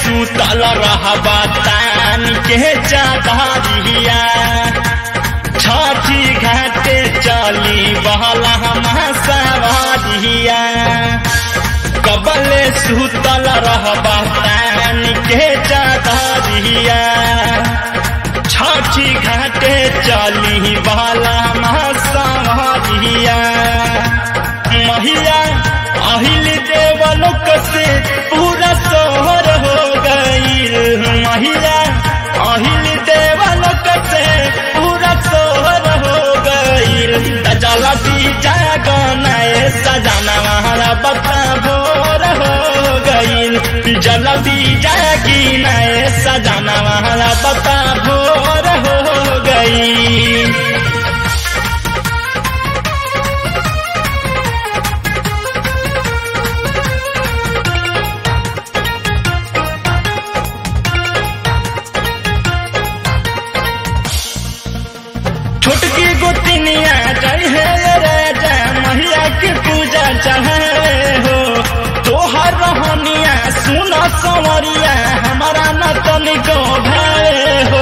सुतल रहबा तान के चादरिया छठी घाटे चली बहला सवारिया कबले सुतल रहबा तान के चादरिया छठी घाटे चली बहला सवारिया महिया अहिल देवलोक से पूरा सोहर हो गईल महिला अहिल देवलोक से पूरा सोहर हो गईल जल दीजा गनाए सजाना हमारा बता भोर हो गईल जल दीजा गिनाए सजाना हमारा बता भोर हो गईल छोटकी गोतिनिया जय हे राजा मैया के पूजा चढ़े हो तोहर रहनिया सुन संवरिया हमारा न तनिको भय हो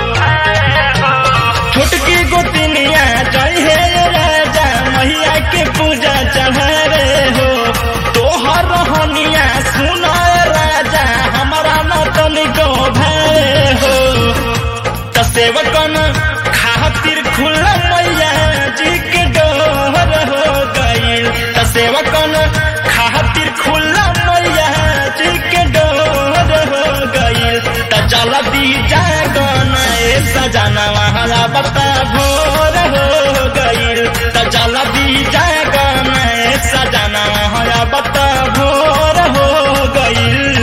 छोटकी गोतिनिया जय हे राजा मैया के पूजा चढ़े हो तोहर रहनिया सुन राजा हमारा न तनिको भय हो त सेवकन खातिर खुला मैया जी के डोर हो गईल त सेवकन खातिर खुला मैया जी के डोर हो गईल त चल दी जागन ए सजाना वाला बता भोर हो गईल त चल दी जागन ए सजाना वाला बता भोर हो गईल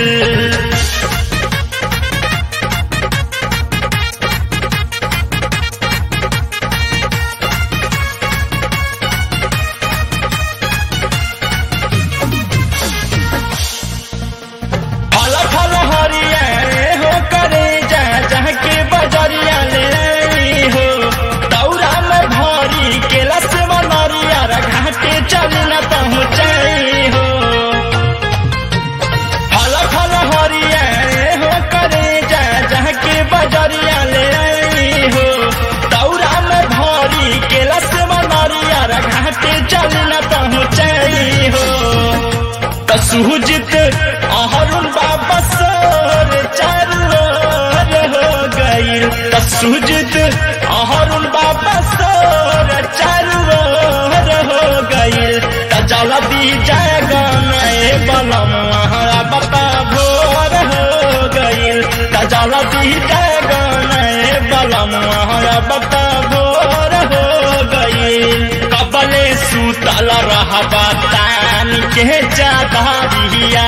फल फल हरिया हो करे जा जहाँ के बजरिया ले आई हो दौरा में भरी केला से बनरिया घाटे चल न पहुँचाई हो फल फल हरिया हो करे जा जहाँ के बजरिया ले आई हो दौरा में भरी केला से बनरिया घाटे चल न पहुँचाई हो त सुजित अहरुण बाबा सोर चारू ओर हो गईल त सुजित अहरुण बाबा सोर चारू ओर हो गईल त जल्दी जागन ए बलम हमारा बाबा भोर हो गईल त जल्दी जागन ए बलम हमारा बाबा भोर हो गईल कबले सुतल रहबा तान के चादरिया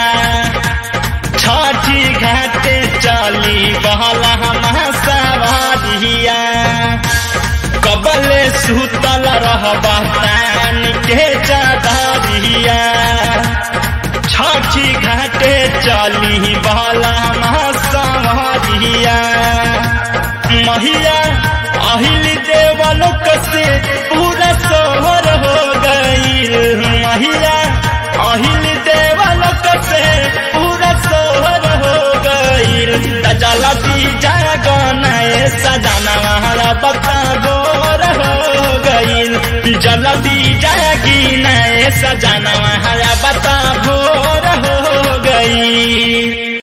छठी घाटे चली बहला सवारिया कबले सुतल रहबा तान के चादरिया छठी घाटे चली बहला सवारिया महिला अहिल देवलोक से पूरा सोहर हो गईल महिला अहिल देवलोक से पूरा सोहर हो गईल जल दीजा गनाए सजाना हमारा बता गोर हो गईल जल दीजा गिनाए सजाना